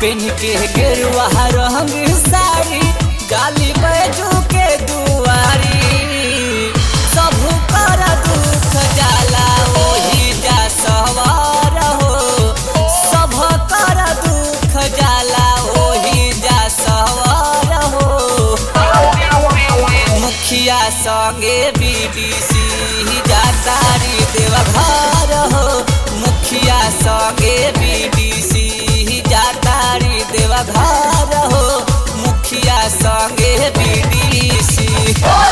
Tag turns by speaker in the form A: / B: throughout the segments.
A: PAN के गेरुआ रंग साड़ी गाली बैजू के दुआरी सब कर दुख जाला ओही जा सवार हो सब कर दुख जाला ओही जा सवार हो मुखिया संगे बीडीसी जातारी देवघर हो मुखिया संगे बीडीसी जातारी देवघर हो मुखिया संगे बीडीसी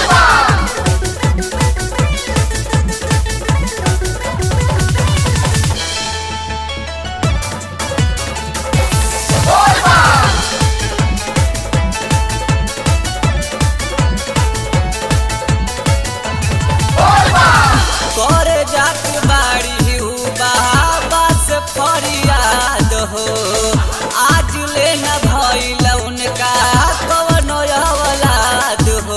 A: कर जात बाड़ी हु बाबा से फरियाद हो आज ले न भइल उनका कवनो औलाद हो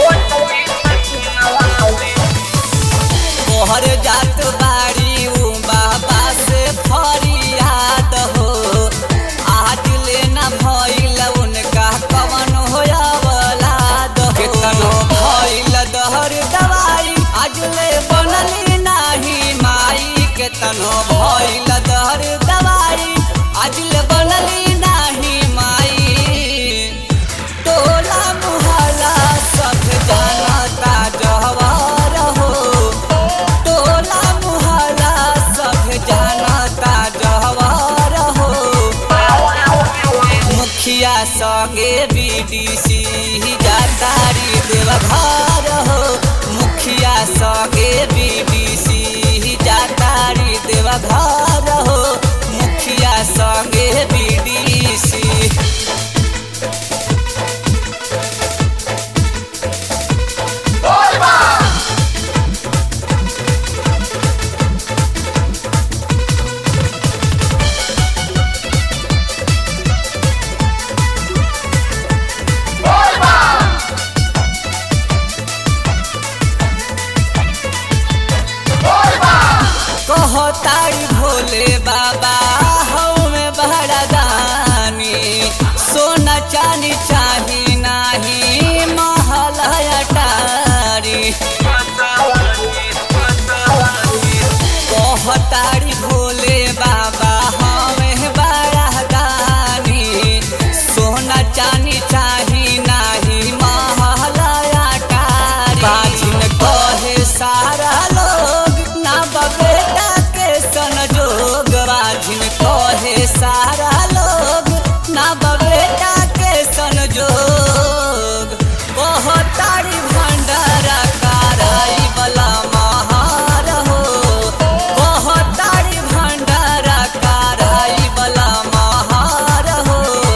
A: कोहर जात बाड़ी उ बाबा से फरियाद हो आज ले न भइल उनका कवनो औलाद हो केतनो भइल दहर दवाई आज ले बनली नाही माई केतनो भइल दहर दवाई आज ले बनली नाही माई टोला मुहल्ला सब जानता जहवार हो टोला मुहल्ला सब जानता जहवार हो मुखिया संगे बीडीसी जातारी देवघर हो मुखिया संगे बीडीसी जातारी देवघर हो मुखिया संगे बीडीसी कहतारी भोले बाबा हमें बड़ा दानी सोना चानी चाही नाही महल अटारी कहतारी भोले बाबा हमें बड़ा दानी सोना चानी चाही नाही महल अटारी बाजिन कहे सारा लोग ना बबेटा के संजोग बाजिन कहे सारा लोग ना बबेटा के संजोग कहतारी भंडारा कराई बला महार हो कहतारी भंडारा कराई बला महार हो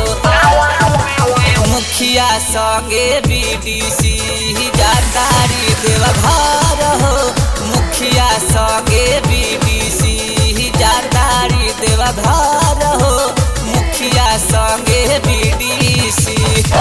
A: मुखिया संगे बीडीसी जातारी देवघर हो मुखिया संगे बीडीसी जातारी देवघर हो मुखिया संगे बीडीसी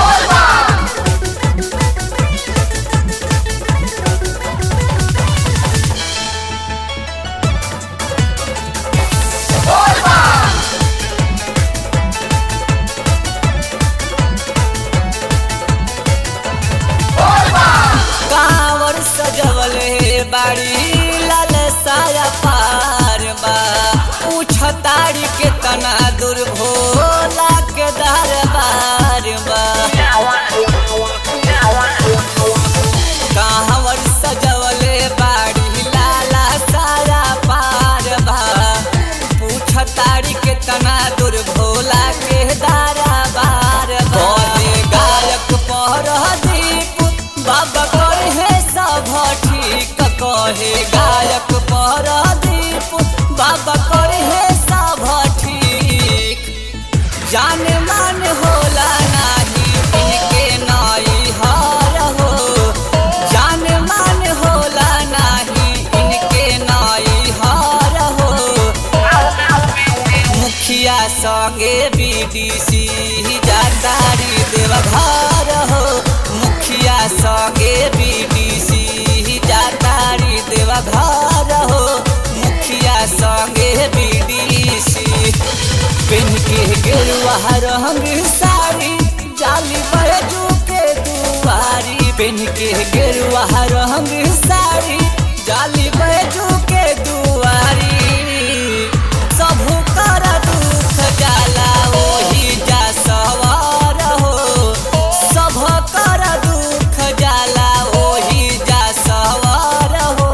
A: कांवर सजवले बाड़ी लाल साया पार बा पूछताड़ी के तना दूर भोला के दरबार बा कांवर सजवले बाड़ी लाला साया पार बा पूछताड़ी के तना दूर भोला के दरबार बा गायक पर दीप बाबा कहे सब ठीक कहे गायक पर दीप बाबा कहे सब ठीक पेन के गेरुआ रंग साड़ी जाली बैजू के दुआरी पेन के गेरुआ रंग साड़ी जाली बैजू के दुआरी सबहु कर दुख जाला ओही जा सवार हो सभ कर दुख जाला ओही जा सवार हो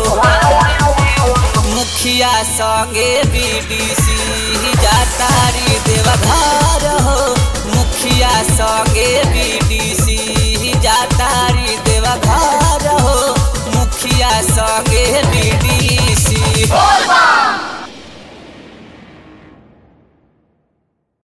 A: मुखिया संगे बीडीसी जातारी देवघर हो मुखिया संगे बीडीसी जातारी देवघर हो मुखिया संगे बीडीसी